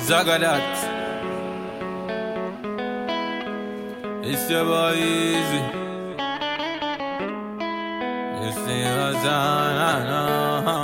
Zagadat. It's your boy Easy. You see what's on,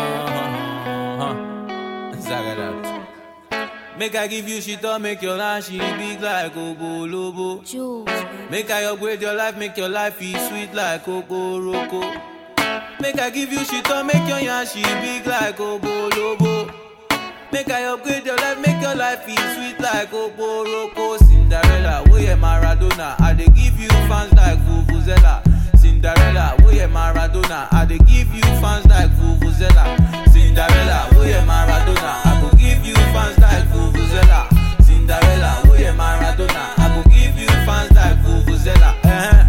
Zagadat. Make I give you shit up, make your life she big like Ogo Lobo. Jules, Make I upgrade your life, make your life be sweet like Ogo Roko. Make I give you shit up, make your yarn she big like Ogo Lobo. Make I upgrade your life, make your life be sweet like Ogo Roko. Cinderella, oh yeah Maradona, I dey give you fans like Vuvuzela. Cinderella, oh yeah Maradona, I dey give you fans like Vuvuzela. Cinderella, oh yeah Maradona, I go give you fans like Vuvuzela. Cinderella, oh yeah Maradona, I go give you fans like Vuvuzela. Eh.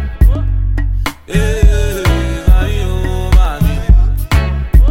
Eh, mami, oh, mami.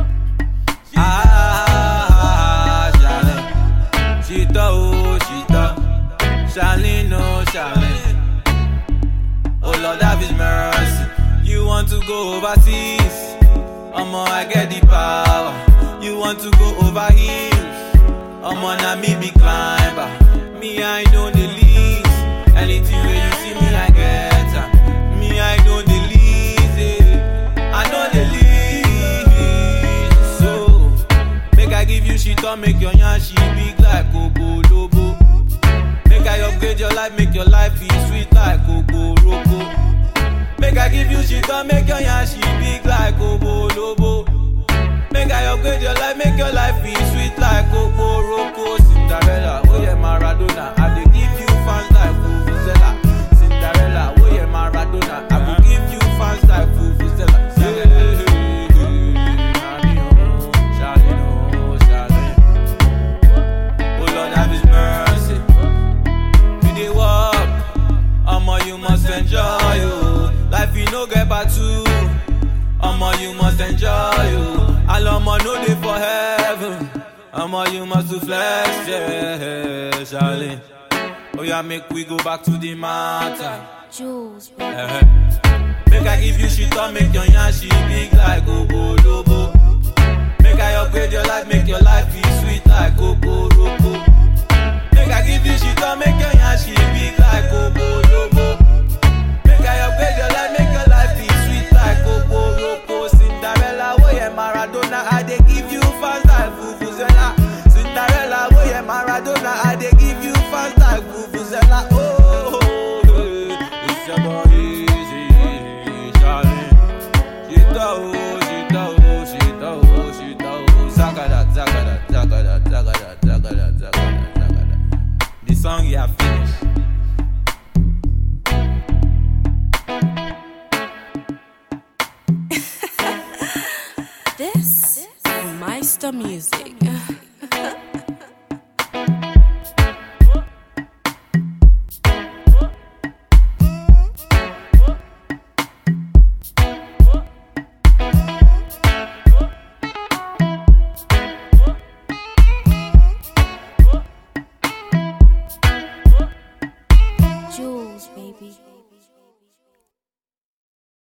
Ah, Charlene. Chita, oh, Chita. Charlene, oh, Charlene. Oh, Lord, have his mercy. You want to go overseas? Omo, I get the power. You want to go over hills? Omo, na me be climber. Me, I know the least. Anything where you see me, I get am. Me, I know the least. eh. I know the least. So, make I give you shit or make your yarn she big like Coco Lobo. Make I upgrade your life, make your life be sweet like Coco Roco. Make I give you shit or make your yarn she big like Coco Lobo. Make I upgrade your life, make your life be sweet like Coco Roco. Cinderella, oh yeah Maradona, I dey give you fans like Vuvuzela. Cinderella, oh yeah Maradona, I will give you fans like Vuvuzela. Oh Lord, have His mercy. You dey walk, omo you must enjoy you. Life you no get back to, omo you must enjoy you. All omo no dey for heaven, omo you must to flex, yeah, Charlie. Oh yeah, make we go back to the matter. Jules, Eh-eh. Make I give you shit or make your yarn she big like Obo Lobo. Make I upgrade your life, make your life be sweet like Obo Roco. Make I give you shit or make your yarn she big like Obo Lobo. Make I upgrade your life, make your life be sweet like Obo Roco. Cinderella, oh yeah Maradona, I dey give you fans like Vuvuzela. Cinderella, oh yeah Maradona, I dey give you fans like Vuvuzela. Oh, oh, oh, it's your boy Easy, Charlie. Shita oh, shita oh, shita oh, shita oh. Zagada, zagada, zagada, zagada, zagada, zagada, zagada. The song you have finished. this is Meister Music.